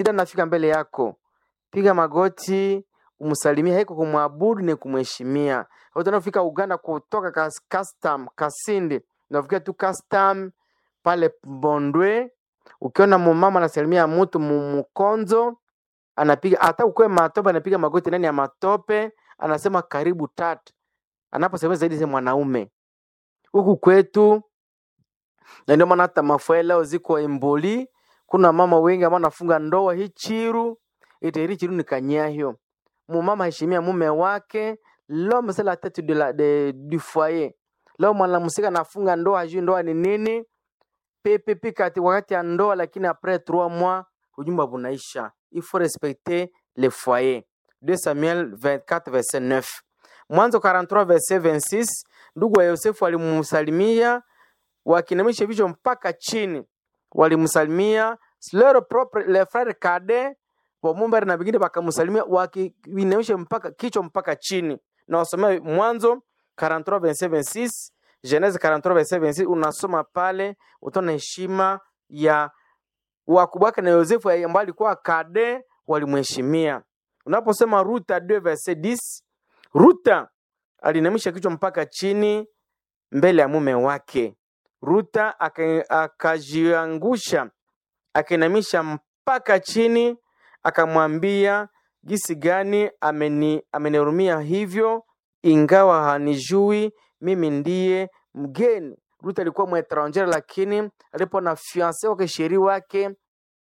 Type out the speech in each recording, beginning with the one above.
ida nafika mbele yako, piga magoti umsalimie, haiko kumwabudu ni kumheshimia. Utanafika Uganda kutoka kas, custom Kasindi, unafikia tu custom pale Bondwe, ukiona mumama anasalimia mtu mu- mkonzo anapiga hata ukwe matope, anapiga magoti ndani ya matope, anasema karibu tatu, anaposema zaidi za mwanaume huku kwetu na ndio maana hata mafua leo ziko emboli. Kuna mama wengi ambao nafunga ndoa hii chiru ite chiru ni kanyahyo mumama heshimia mume wake l'homme c'est la tête de la, de, du foyer. Leo mwanamsika anafunga ndoa hajui ndoa ni nini pepepe kati wakati ya ndoa, lakini après trois mois ujumba bunaisha. Il faut respecter le foyer. 2 Samuel 24 verset 9. Mwanzo 43 verset 26, ndugu wa Yosefu alimsalimia wakinamisha vichwa mpaka chini, walimsalimia lero propre le frere kade wamumbere na vingine wakamsalimia wakiinamisha mpaka kichwa mpaka chini. Na wasomea Mwanzo 43 verset 26, Genese 43 verset 26, unasoma pale utaona heshima ya wakubwa wake na Yosefu ambaye alikuwa kade, walimheshimia. Unaposema Ruta 2 verset 10, Ruta alinamisha kichwa mpaka chini mbele ya mume wake. Ruta aka- akajiangusha akainamisha mpaka chini, akamwambia jinsi gani ameni amenihurumia hivyo, ingawa hanijui mimi ndiye mgeni. Ruta alikuwa mwetranger, lakini alipo na fiance wake sheri wake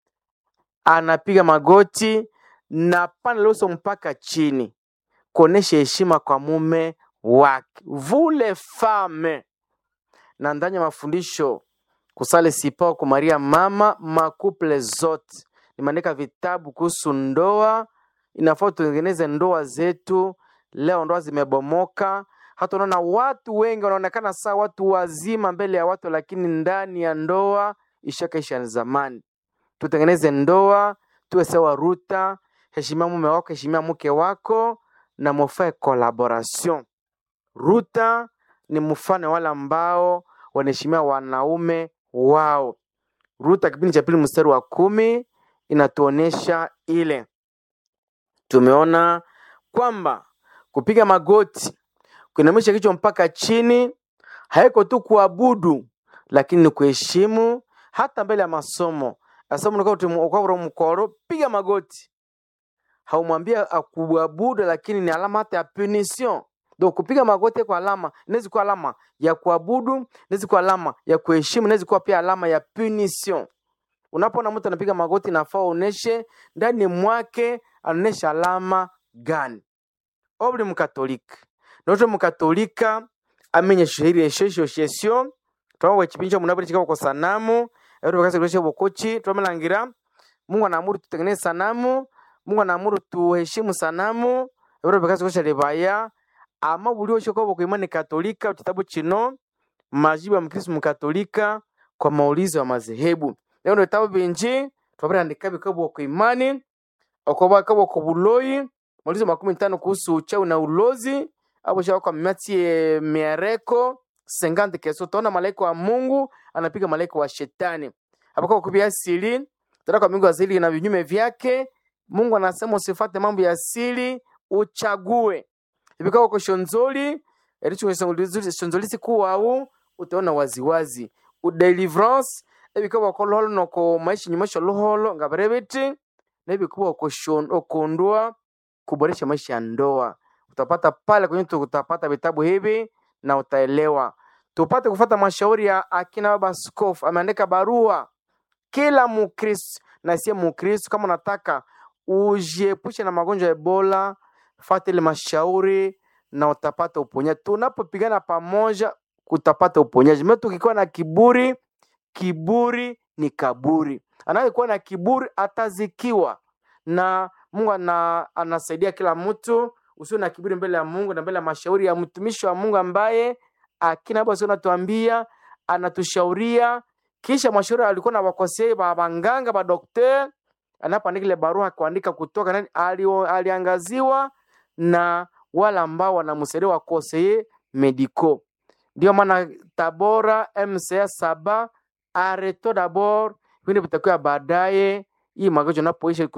anapiga magoti na pana leso mpaka chini kuonesha heshima kwa mume wake. Vule fame na ndani ya mafundisho kusale sipa kwa Maria mama makuple zote, nimeandika vitabu kuhusu ndoa. Inafaa tutengeneze ndoa zetu. Leo ndoa zimebomoka, hata unaona watu wengi wanaonekana saa watu wazima mbele ya watu, lakini ndani ya ndoa ishakaisha zamani. Tutengeneze ndoa, tuwe sawa Ruta. Heshimia mume wako, heshimia mke wako na mufae collaboration. Ruta ni mfano wale ambao wanaheshimia wanaume wao. Ruta kipindi cha pili mstari wa kumi inatuonesha ile. Tumeona kwamba kupiga magoti, kuinamisha kichwa mpaka chini haiko tu kuabudu, lakini ni kuheshimu hata mbele ya masomo. Asema ukawa mkoro, piga magoti. Haumwambia akuabudu, lakini ni alama hata ya punition. Donc kupiga magoti kwa alama inaweza kuwa alama ya kuabudu, inaweza kuwa alama ya kuheshimu, inaweza kuwa pia alama ya punition. Unapoona mtu anapiga magoti, nafaa uoneshe ndani mwake anaonesha alama gani. Obuli mukatolika noto mukatolika amenye shihiri eshesho shesio twawe chipinjo cha munabiri chikao kwa sanamu ero bakase kulesha bokochi twamelangira Mungu anaamuru tutengeneze sanamu Mungu anaamuru tuheshimu sanamu ero bakase kulesha lebaya ama buli osho kwa kwa imani katolika kitabu chino majibu ya mkristo mkatolika kwa maulizo ya madhehebu leo ndo vitabu binji twabirandika bikabo kwa imani okoba kabo ko buloyi maulizo makumi tano kuhusu uchawi na ulozi hapo shaka kwa miatie miereko sengante keso tona malaika wa Mungu anapiga malaika wa shetani hapo kwa kubia asili tena kwa Mungu asili na vinyume vyake Mungu anasema usifate mambo ya asili uchague ibikao kwa shonzoli ericho shonzoli kuwau utaona waziwazi udeliverance ebikao kwa loholo noko maisha nyumasho loholo ngabarebeti na ibikuwa okondua kuboresha maisha ya ndoa utapata pale kwenye tu- utapata vitabu hivi na utaelewa. Tupate kufata mashauri ya akina baba askofu, ameandika barua kila Mukristo na siye Mukristo, kama unataka ujiepushe na magonjwa ya Ebola, fata ile mashauri na utapata uponyaji. Tunapopigana pamoja, utapata uponyaji. Mimi tukikuwa na kiburi, kiburi ni kaburi. Anayekuwa na kiburi atazikiwa, na Mungu ana, anasaidia kila mtu. Usiwe na kiburi mbele ya Mungu na mbele ya mashauri ya mtumishi wa Mungu ambaye akina basi anatuambia anatushauria, kisha mashauri alikuwa na wakosei ba banganga ba dokter, anapoandika ile barua kuandika kutoka nani alio, aliangaziwa na wale ambao wanamsaidia wakosei mediko. Ndio maana Tabora MCA saba areto dabord vingine vitakuwa baadaye hii magonjwa unapoisha